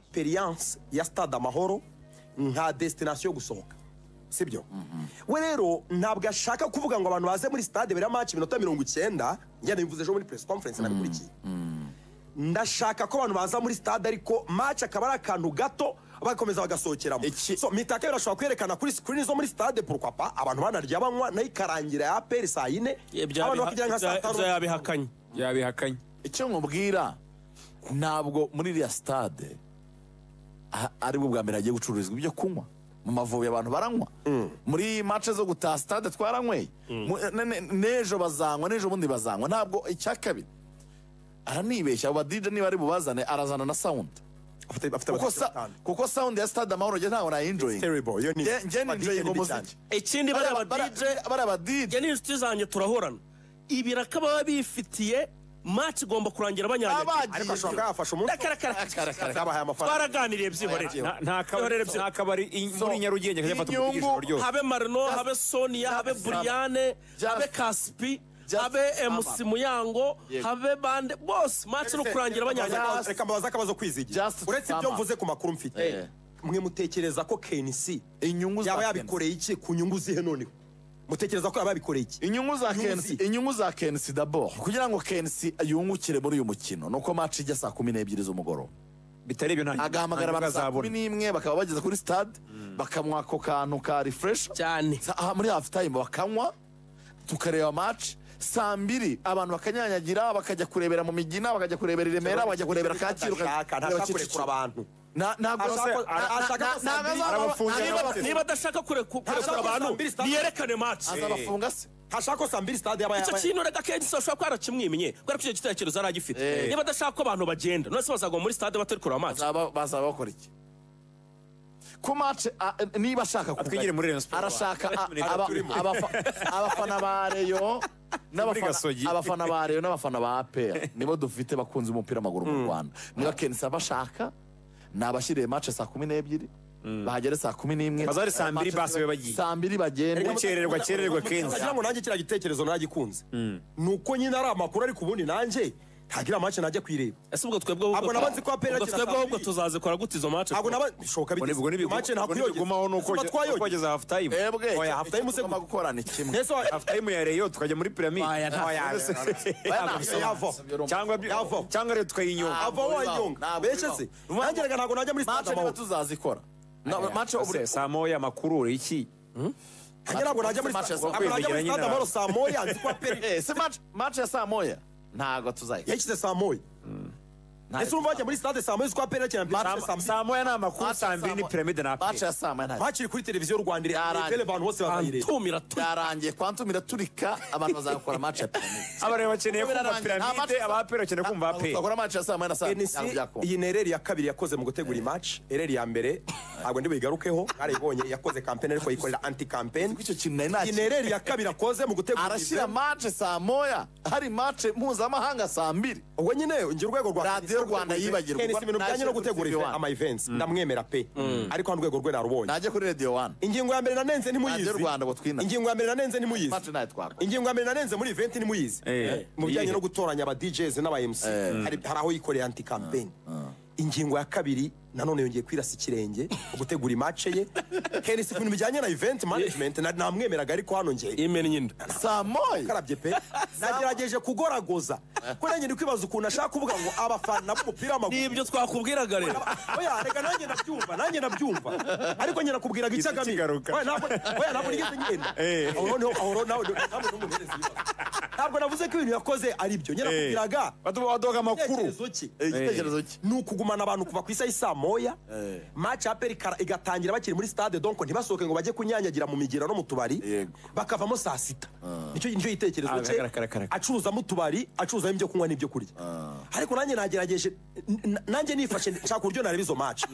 experience ya stade amahoro nka destination yo gusohoka sibyo we rero ntabwo ashaka kuvuga ngo abantu baze muri stade bera match iminota mirongo icyenda njyana bivuze ejo muri press conference nabikurikiye ndashaka ko abantu baza muri stade ariko match akaba ari akantu gato bakomeza bagasohokeramo Iki- so mitaka birashobora kwerekana kuri screen zo muri stade pourquoi pas abantu banarya banywa nayo ikarangira ya aperi saa yine Ibyo abantu yabiha- bakijya nka saa ibyo- ibyo tanu yabihakanye yabihakanye icyo mubwira ntabwo muri iriya sitade aha- aribwo bwa mbere hagiye gucururizwa ibyo kunywa mu mavubi abantu baranywa muri mace zo gutaha sitade twaranyweye Mu- ne- ne- n'ejo bazanywa n'ejo bundi bazanywa ntabwo icya kabiri aranibeshya abo badije niba ari bubazane arazana na sawundi afite afite kuko sa- kuko sawundi ya sitade amahoro njye ntabwo nayinjoyinga terrible yo ni njye njye ninjoyinga Nibi cyane. umuziki ikindi bariya bariya ba DJ badije- bariya badije njye n'inshuti zanjye turahorana ibiraka baba bifitiye match igomba kurangira banyanyagiye ariko ashobora kuba abagiye yafashe umunsi yabahaye amafaranga twaraganiriye byihorere Nta- nta Byihorere kabari byi- nta kabari i- So, muri nyarugenge kajya afata umupira inyungu- ijoro ryose habe marino habe sonia habe Just- buriyane Just- habe kaspi Just- habe mc muyango Yego. habe bande bose match no kurangira banyanyagiye Just- reka mbabaze akabazo kwizigira Just uretse ibyo summer. mvuze ku makuru mfite Eh. mwe mutekereza ko kenisi inyungu za yaba Kenzo. yabikoreye iki ku nyungu zihe noneho mutekereza ko yaba yabikoreye iki inyungu za Inyungu kensi zi- inyungu za kensi dabor kugira ngo kensi yungukire muri uyu mukino nuko match ijya saa kumi n'ebyiri z'umugoroba bitari ibyo nta agahamagara nta abantu saa azabona. kumi n'imwe bakaba bageze kuri stade bakamuha ako kantu ka refresh cyane Sa- aha muri half time bakanywa tukareba match saa mbiri abantu bakanyanyagira bakajya kurebera mu migina bakajya kurebera i remera bakajya kurebera kacyiru Ntashaka, ntashaka kurekura abantu Na- ntabwo Ashaka- na- na- ashaka na- ko saa ntabwo mbiri azaba- arabafungira ntabwo n'abatesi. azaba- niba adashaka kureku- kurekura Ntashaka abantu saa mbiri stade. niyerekane match azabafunga se hashaka ko saa mbiri stade yaba icyo yaba kintu reka kenshi se bashobora kuba yarakimwimenye kubera ko icyo gitekerezo yari agifite niba adashaka ko abantu bagenda none se bazagwa muri stade batari kureba match Bazaba- bazaba bakora iki ku mace niba ashaka twigire muri Rayon Sports. arashaka a- Minute aba- turimo. abafa- abafana ba reyo muri Gasogi. n'abafana abafana ba reyo n'abafana ba apr nibo dufite bakunze umupira w'amaguru mu rwanda niba kenisa bashaka ni abashyiriye mace saa kumi n'ebyiri bahagere saa kumi n'imwe Bazahari saa mbiri Match basi babe bagiye. saa mbiri bagende Ariko Kererwa, kererwa, Kenzo. kugira ngo nanjye kiriya gitekerezo nagikunze ni uko nyine ari amakuru ariko ubundi nanjye ntagira amace najya kuyireba ese ubwo twebwe ahubwo- Ntabwo nabanze ko apera ubwo akina twebwe saa ahubwo mbiri. tuzazikora gute izo match ntabwo naba bishoboka Ubwo ni- ubwo bigeze nibigumaho mace ntakuyogeza ni Ubwo uko twayogeza twageze half time ebwe Oya, half time icyo tugomba usegura. gukora ni kimwe Ese wa- half time ya reyo tukajya muri piramide Oya, nta- Oya, Oya, Oya, nta- Oya, yava. cyangwa Yava. cyangwa rero tukayinyonga ava wanyonga Ntabwo bece bibaho. se nanjye reka ntabwo najya muri stade mace niba amahoro tuzazikora Na- mace Se, ubure saa moya amakuru iki nanjye ntabwo najya muri Match stade ya saa- ntabwo najya muri kwegeranya stade na- amahoro saa moya nzi ko aperi Eh, si match match ya saa moya ntabwo tuzayikora yashyize saa moya ese urumva wajya muri stade saa moya uzi ko aperi akina mbere Saa- saa moya saa moya ni amakuru Match ya saa mbiri saa ni moya- piramide na match aperi ya saa moya ntabwo hakiri kuri televiziyo y'u rwanda Yarangiye. irebe abantu bose bakayireba tumira tu byarangiye kwantumira turika abantu bazakora match ya piramide abareba bakeneye kumva Birarangiye, nta match piramide ya- abaperi bakeneye kumva Ntabwo aperi Tuzakora match ya saa moya na saa NC ntabwo byakunda. iyi ni ereri ya kabiri yakoze mu gutegura imaci ereri ya mbere ntabwo ndibuyigarukeho yarayibonye yakoze kampeni ariko yikorera anti kampeni Kuko icyo kintu nari iyi ni nakiri ereri ya kabiri akoze mu gutegura arashyira imaci match saa moya hari match mpuzamahanga saa mbiri ubwo nyine ngira urwego rwa Radiyo Rwanda yibagirwa. Tennis, ibintu bijyanye no gutegura Ntashyira kuri ama events ndamwemera pe ariko hano urwego rwe narubonye najya kuri radio one ingingo ya mbere nanenze ntimuyizi Radiyo Rwanda ngo twina- ingingo ya mbere nanenze ntimuyizi match nayo twakora ingingo ya mbere nanenze muri event ntimuyizi Eh. mu bijyanye Iyihe? no gutoranya aba DJs n'aba MC hari hari aho yikoreye anti campaign ingingo ya kabiri nanone yongeye kwirasa ikirenge gutegura imace ye Henry si ibintu bijyanye na event management na- namwemeraga ariko hano njye imena nyine saa moya karabye pe nagerageje kugoragoza ko nanjye ndi kwibaza ukuntu ashaka kuvuga ngo abafana b'umupira w'amaguru nibyo twakubwiraga rero oya reka nanjye ndabyumva nanjye ndabyumva ariko nyina kubwira ngo Gihita icyagami kigaruka. oya ntabwo oya ntabwo nigeze ngenda Eh. aho noneho aho noneho nawe ntabwo n'umuhereza ibibazo. ntabwo navuze ko ibintu yakoze ari byo nyina kubwiraga baduha amakuru igitekerezo cye Eh, igitekerezo cye ni ukugumana abantu kuva ku isaha y'i moya match aperi ikara- igatangira bakiri muri stade donc ntibasohoke ngo bajye kunyanyagira mu migira no mu tubari Yego. bakavamo saa sita nicyo nicyo Ah, gitekerezo cye kara- kara- kara- acuruzamo utubari acuruzamo ibyo kunywa n'ibyo kurya ariko nanjye nagerageje n- n- nanjye nifashe nshaka uburyo nareba izo match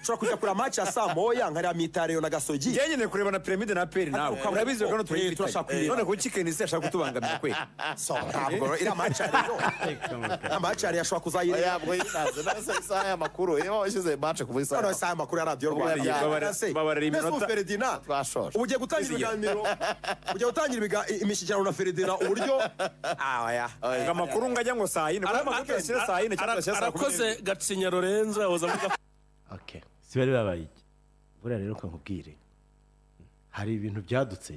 nshobora kujya kureba match ya saa moya nkareba mitareyo na gasogi njye nyine kureba na piramide na aperi nawe Ariko ukabona- urabizi ko hano Eh, turashaka turayifitanye kuyireba. none kuki kenisi ashaka kutubangamira kwe So, ntabwo iriya match ya rero iriya match ya rero ashobora kuzayireba oya bwo yinaze nasa isaha y'amakuru iyo washyize match kuva isaha noneho y'amakuru. saa makuru ya radiyo Ubwo rwanda yari- Ese, babara mbese ubu iminota- Ferdinand, twashora ubu ugiye gutangira ibiganiro ugiye gutangira ibiga- imishyikirano na feridina uburyo ngo amakuru ngo ajya ngo saa yine Ara- kuko amakuru tuyashyira saa yine cyangwa ara- tuyashyira saa kumi n'ebyiri. arakoze gacinya lorenzo yahoze avuga okay si bari babaye iki buriya rero nkakubwire hari ibintu byadutse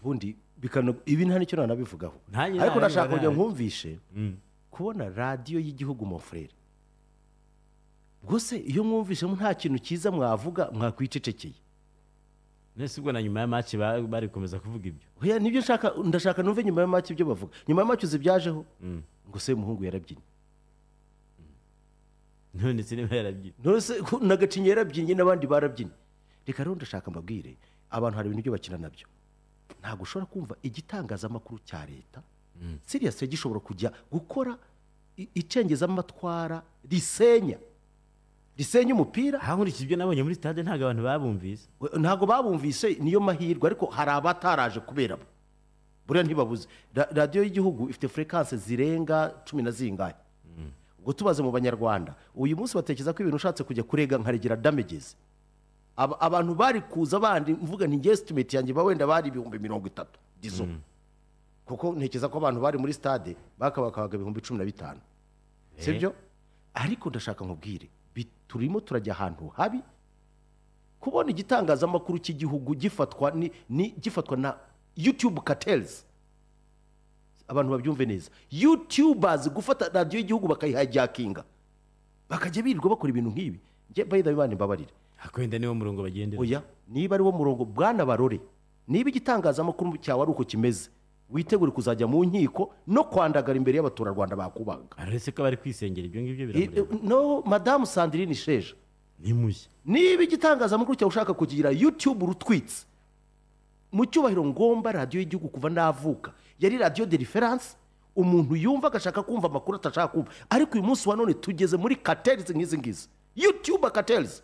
ubundi bikano ibi nta n'icyo nanabivugaho Nanjye ariko narabivuga ndashaka kugira nabi. nkumvishe kubona radiyo y'igihugu mon frere rwose iyo mwumvishemo nta kintu cyiza mwavuga mwakwicecekeye nese ubwo na nyuma ya match ba- bari gukomeza kuvuga ibyo Oya, nibyo nshaka ndashaka numve nyuma ya make ibyo bavuga nyuma ya make uzi byajeho ngo se umuhungu yarabyinnye none se niba yarabyina nose nagacinya yarabyinnye n'abandi barabyinnye reka rero ndashaka mbabwire abantu hari ibintu byo bakina nabyo ntabwo ushobora kumva igitangazamakuru cya leta siriya gishobora kujya gukora i- icengezamatwara risenya risenya umupira aha nkurikije ibyo nabonye muri stade ntabwo abantu babumvise We- ntabwo babumvise niyo mahirwe ariko hari abataraje kubera bo buriya ntibabuze Ra- radiyo y'igihugu ifite furekanse zirenga cumi na zingahe ubwo tubaze mu banyarwanda uyu munsi batekereza ko ibintu ushatse kujya kurega nkaregera damegezi Aba- abantu bari kuza bandi mvuga nti gestimate yanjye ba wenda bari ibihumbi mirongo itatu dizo kuko ntekereza ko abantu bari muri stade bakabakabaga ibihumbi cumi na bitanu sibyo ariko ndashaka nkubwire bi- turimo turajya ahantu habi kubona igitangazamakuru cy'igihugu gifatwa ni, ni gifatwa na youtube cartels abantu babyumve neza youtubers gufata radiyo y'igihugu bakayihajakinga bakajya birirwa bakora ibintu nk'ibi njye bayida bibane mbabarire ariko wenda niwo murongo bagendera oya niba ari wo murongo bwana barore niba igitangazamakuru cyawe ari uko kimeze witegure kuzajya mu nkiko no kwandagara imbere y'abaturarwanda bakubaga aretse ko bari kwisengera ibyo ngibyo Eh, eh, biramureba no madamu sandrine sheja ntimushye niba igitangazamakuru cyawe ushaka kugira youtube urutwitse mu cyubahiro ngomba radiyo y'igihugu kuva navuka yari radiyo de referanse umuntu yumva agashaka kumva amakuru atashaka kumva ariko uyu munsi wa none tugeze muri katerizi nk'izi ngizi youtube katerizi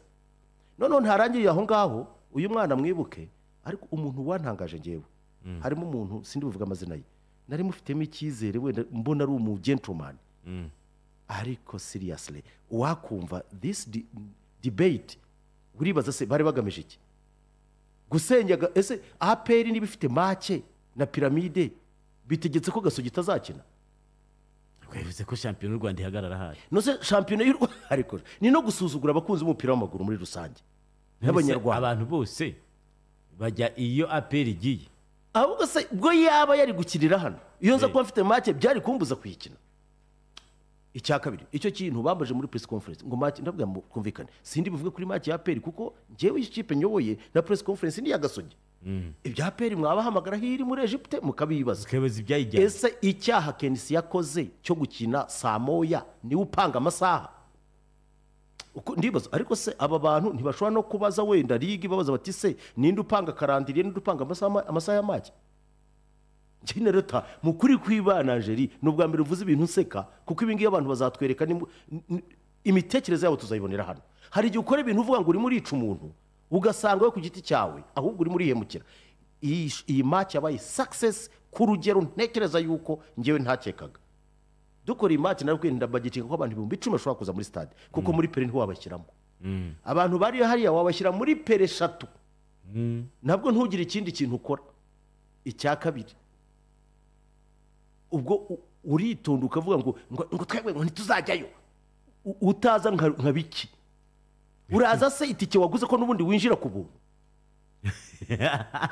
noneho ntarangiriye aho ngaho uyu mwana mwibuke ariko umuntu wantangaje ngewe harimo umuntu sindi buvuga amazina ye nari mufitemo icyizere wenda mbona ari umu gentleman ariko seriously wakumva this di- debate uribaza se bari bagamije iki gusenya ga- ese aperi niba ifite make na piramide bitegetse ko gasogi itazakina twavuze ko shampiyona y'u rwanda ihagarara ahari nose shampiyona y'u Rwanda ariko ni no gusuzugura abakunzi b'umupira w'amaguru muri rusange n'abanyarwanda abantu bose bajya iyo aperi igiye ahubwo se ubwo yaba yari gukinira hano iyo nza kuba mfite make byari kumbuza kuyikina icya kabiri icyo kintu bambaje muri press conference ngo make ndabwira ngo twumvikane sindi buvuge kuri make ya peri kuko njyewe ikipe nyoboye na press conference ni iya gasogi ibya peri mwabahamagara aho iri muri egipte mukabibaza tukayoboza ibyayijyanye ese icyaha kenisi yakoze cyo gukina saa moya niwe upanga amasaha uko ndibaza ariko se aba bantu ntibashobora no kubaza wenda ligi babaza bati se ninde upanga karandiriye ninde upanga amasaha ma- amasaha ya make njye na leta mu kuri kwibana angeli ni ubwa mbere uvuze ibintu nseka kuko ibi ngibi abantu bazatwereka ni- ni- imitekerereze yabo tuzayibonera hano hari igihe ukora ibintu uvuga ngo urimo urica umuntu ugasanga we ku giti cyawe ahubwo urimo urihemukira iyi iyi match yabaye success ku rugero ntekereza yuko njyewe ntakekaga dukora imati narwo ndabagitinga ko abantu ibihumbi icumi bashobora kuza muri stade kuko muri pere ntiho wabashyiramo abantu bari hariya wabashyira muri pere eshatu nabwo ntugire ikindi kintu ukora icya kabiri ubwo u- uritonda ukavuga ngo ngo ngo twebwe ngo ntituzajyayo U- utaza nka nka biki uraza se itike waguze ko n'ubundi winjira ku buntu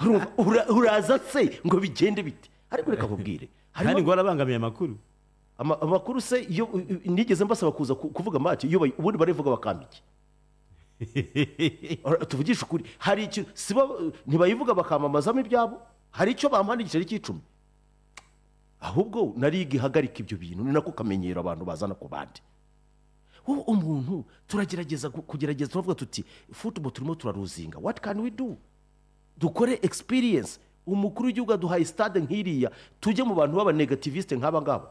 Urumva? Ura- uraza se ngo bigende bite ariko reka nkubwire harimo- kandi ngo warabangamiye amakuru Ama- amakuru se iyo u- u- nigeze mbasaba kuza ku- kuvuga make iyo bayi- ubundi barivuga bakamike Ora, tuvugishe ukuri hari ikintu siba ntibayivuga bakamamazamo ibyabo hari icyo bampana igiceri cy'icumi ahubwo na ligi ihagarika ibyo bintu ni nako kamenyero abantu bazana ku bandi wowe umuntu turagerageza gu- kugerageza turavuga tuti football turimo turaruzinga what can we do dukore experience umukuru w'igihugu aduhaye stade nk'iriya tujye mu bantu b'abanegativiste nk'aba ngaba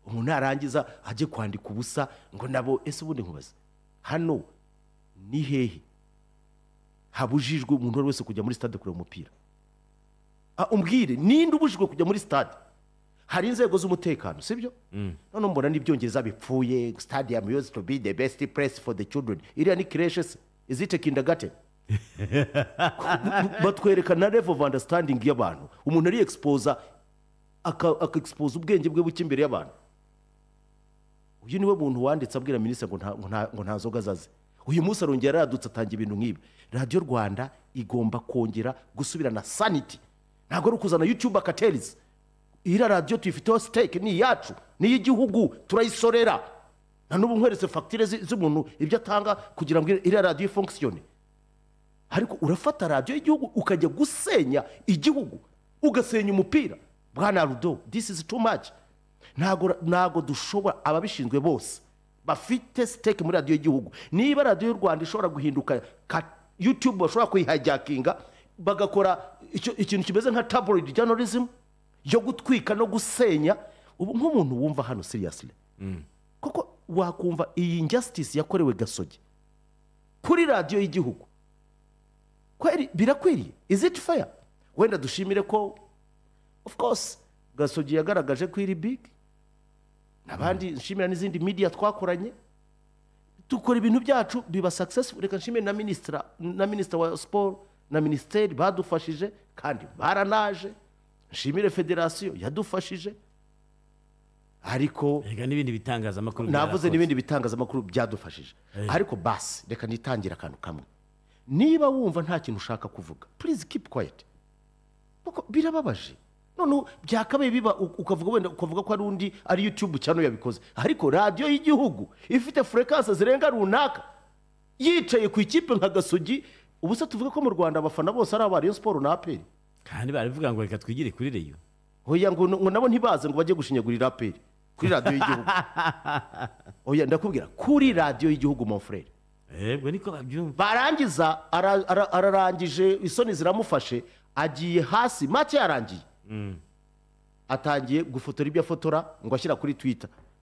umuntu narangiza ajye kwandika ubusa ngo nabo ese ubundi nkubaze hano ni hehe habujijwe umuntu uwo ari wese kujya muri stade kureba umupira Ah, umbwire ninde ubujijwe kujya muri stade hari inzego z'umutekano sibyo none mbona n'ibyongereza bipfuye stadium used to be the best place for the children iriya ni creche se is it a kindergarten batwereka na level of understanding y'abantu umuntu ari exposa akaexposa ubwenge bwe buke imbere y'abantu uyu niwe muntu wanditse abwira minisitiri ngo nta- ngo nta- ngo nta nzoga azaze uyu munsi arongera yaradutse atanga ibintu nk'ibi radiyo rwanda igomba kongera gusubirana saniti ntabwo ari ukuzana yutube akaterizi iriya radiyo tuyifiteho siteke ni iyacu ni iy'igihugu turayisorera na n'ubu nkweretse fagitire zi- z'umuntu ibyo atanga kugira ngo iriya radiyo ifongusiyone ariko urafata radiyo y'igihugu ukajya gusenya igihugu ugasenya umupira bwana rudo this is too much ntago ntago dushobora ababishinzwe bose bafite siteke muri radiyo y'igihugu niba radiyo y'u rwanda ishobora guhinduka ka yutube bashobora kuyihajyakinga bagakora icyo- ikintu kimeze nka tabloid journalism yo gutwika no gusenya ubu nk'umuntu wumva hano seriously kuko wakumva iyi injustice yakorewe gasogi kuri radiyo y'igihugu kweri birakwiriye is it fair wenda dushimire ko of course gasogi yagaragaje ko iri big n'abandi nshimira n'izindi media twakoranye dukora ibintu byacu biba successful reka nshimire na ministra na minister wa sport na ministeri badufashije kandi baranaje nshimire federasiyo yadufashije ariko reka n'ibindi bitangazamakuru navuze byarakoze. n'ibindi bitangazamakuru byadufashije ariko basi reka nitangire akantu kamwe niba wumva nta kintu ushaka kuvuga please keep quiet kuko birababaje noneho byakabaye biba u- ukavuga wenda ukavuga ko ari undi ari youtube cyangwa yabikoze ariko radiyo y'igihugu ifite furekanse zirenga runaka yicaye ku ikipe nka gasogi ubu se tuvuge ko mu rwanda abafana bose ari aba Rayon siporo na aperi kandi baravuga ngo reka twigire kuri reyo oya ngo ngo nabo ntibaze ngo bajye gushinyagurira aperi kuri radiyo y'igihugu oya ndakubwira kuri radiyo y'igihugu mon frere yego niko babyumva barangiza ara- ara- ararangije isoni ziramufashe agiye hasi make yarangiye atangiye gufotora ibyo afotora ngo ashyira kuri twita